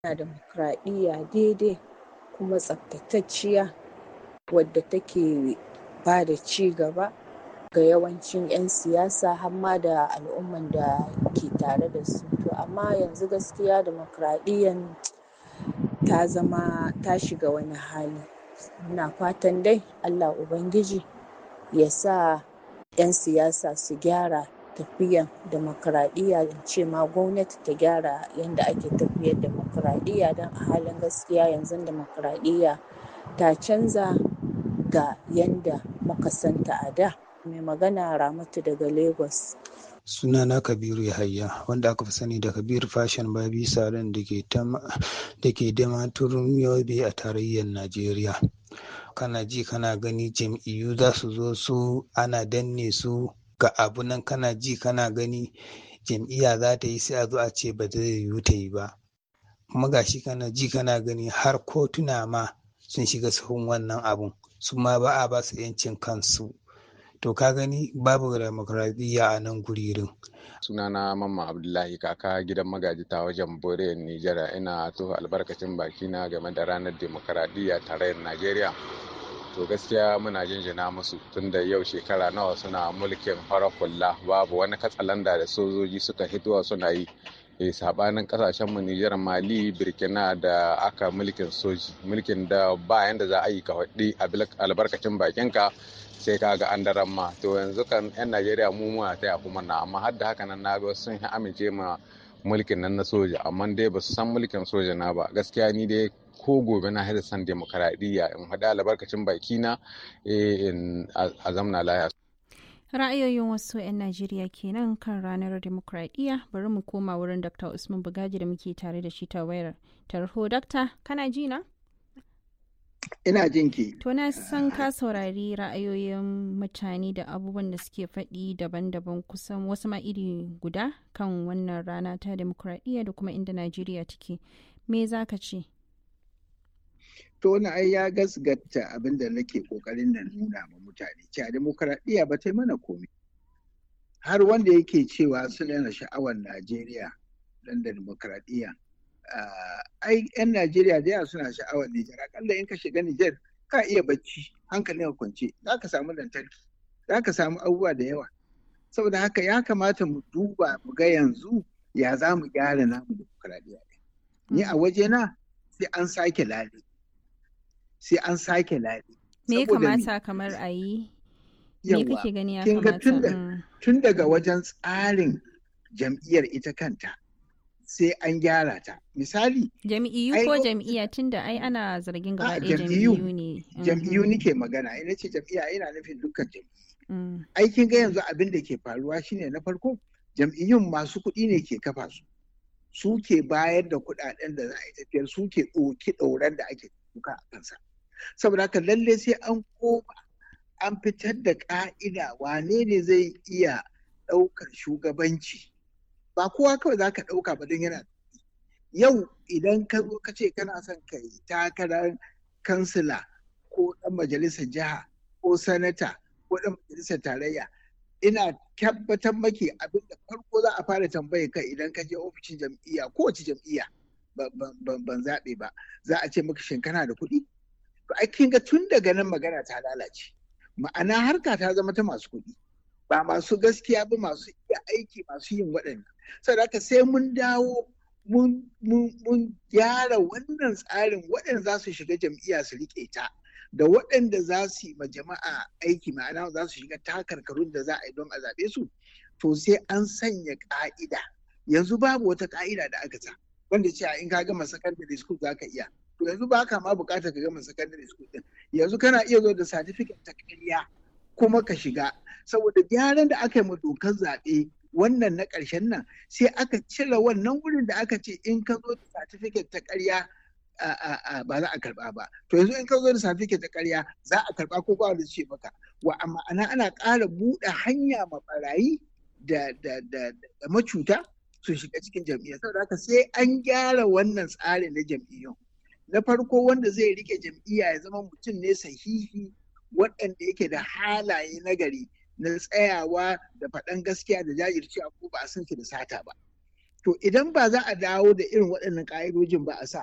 na demokradiyya daidai kuma tsaftatacciya wadda take ba da ci gaba ga yawancin 'yan siyasa har ma da al'umman da ke tare da su to amma yanzu gaskiya demokradiyyan ta zama ta shiga wani hali muna fatan dai allah ubangiji ya sa 'yan siyasa su gyara tafiyan demokradiyya in ce ma gwamnati ta gyara yadda ake tafiyar demokradiyya don a halin gaskiya yanzu demokradiyya ta canza ga yanda muka santa a da mai magana ramatu daga lagos sunana kabiru yahaya wanda aka fi sani da kabir fashion babi salon da ke damaturin yobe a tarayyar najeriya kana ji kana gani jam'iyyu za su zo su ana danne su ga abu nan kana ji kana gani jam'iyya za ta yi sai a zo a ce ba zai yiwu ta yi ba kuma gashi kana ji kana gani har kotuna ma sun shiga sahun wannan abun su ma ba a ba su 'yancin kansu to ka gani babu demokradiyya a nan guririn sunana mamman abdullahi kaka gidan magaji ta wajen bore nijar ina to albarkacin bakina game da ranar demokradiyya tarayyar najeriya to gaskiya muna jinjina musu tunda yau shekara nawa suna mulkin farar hula babu wani katsalanda da sojoji suka hitowa suna yi e sabanin kasashenmu Nijar Mali Burkina da aka mulkin soji mulkin da ba yanda za a yi ka faɗi albarkacin bakinka sai ka ga an daren ma to yanzu kan yan Najeriya mu muna taya kuma na amma har da haka nan na ga sun amince ma mulkin nan na soja amma dai ba su san mulkin soja na ba gaskiya ni dai ko gobe na haɗa san demokaradiyya in haɗa albarkacin bakina a zamna laya ra'ayoyin wasu 'yan najeriya kenan kan ranar demokradiyya bari mu koma wurin dr usman bugaji da muke tare da shi ta wayar tarho dakta kana ji na ina jin ki to na san ka saurari ra'ayoyin mutane da abubuwan da suke faɗi daban-daban kusan wasu ma iri guda kan wannan rana ta demokradiyya da kuma inda najeriya take me za ka ce to wani ai ya gasgata abin da nake kokarin na nuna ma mutane cewa demokradiyya ba ta yi mana komai har wanda yake cewa suna yana sha'awar najeriya dan da demokradiyya ai yan najeriya da yawa suna sha'awar nijar akalla in ka shiga nijar ka iya bacci hankalin ka kwance za ka samu lantarki za ka samu abubuwa da yawa saboda haka ya kamata mu duba mu ga yanzu ya za mu gyara namu demokradiyya ni a wajena sai an sake lale sai an sake laɗi. Me ya kamata kamar a yi? Me kake gani ya kamata? Tun daga wajen tsarin jam'iyyar ita kanta sai an gyara ta. Misali. Jam'iyyu ko jam'iyya tun da ai ana zargin gaba ɗaya jam'iyyu ne. Jam'iyyu nike magana, ina ce jam'iyya ina nufin dukkan jam'iyyu. Aikin ga yanzu abin da ke faruwa shine na farko jam'iyyun masu kuɗi ne ke kafa su. Su ke bayar da kuɗaɗen da za a yi tafiyar su ke ɗauki ɗauran da ake kuka a kansa. saboda haka lalle sai an koma an fitar da ƙa'ida wane ne zai iya ɗaukar shugabanci ba kowa kawai za ka ɗauka ba don yana yau idan ka zo ka ce kana son ka yi takarar kansila ko ɗan majalisar jiha ko sanata ko ɗan majalisar tarayya ina tabbatar maki abin da farko za a fara tambaye kai idan ka je ofishin jam'iyya kowace jam'iyya ban zaɓe ba za a ce maka shin kana da kuɗi to ai kin ga tun daga nan magana ta lalace ma'ana harka ta zama ta masu kuɗi ba masu gaskiya ba masu iya aiki masu yin waɗannan saboda haka sai mun dawo mun gyara wannan tsarin waɗanda za su shiga jam'iyya su riƙe ta da waɗanda za su yi ma jama'a aiki ma'ana za su shiga takarkarun da za a yi don a zaɓe su to sai an sanya ƙa'ida yanzu babu wata ƙa'ida da aka sa wanda cewa in ka gama secondary school za ka iya to yanzu ba ka ma bukatar ka gama secondary school din yanzu kana iya zo da certificate ta ƙarya kuma ka shiga saboda gyaran da aka yi ma dokar zaɓe wannan na ƙarshen nan sai aka cire wannan wurin da aka ce in ka zo da certificate ta ƙarya ba za a karba ba to yanzu in ka zo da certificate ta ƙarya za a karba ko ba wanda ce maka wa amma ana ana ƙara buɗe hanya ma barayi da da da macuta su shiga cikin jam'iyyar saboda haka sai an gyara wannan tsarin na jam'iyyun na farko wanda zai rike jam'iyya ya zama mutum ne sahihi waɗanda yake da halaye na gari na tsayawa da faɗan gaskiya da jajircewa ko ba a san shi da sata ba to idan ba za a dawo da irin waɗannan ƙa'idojin ba a sa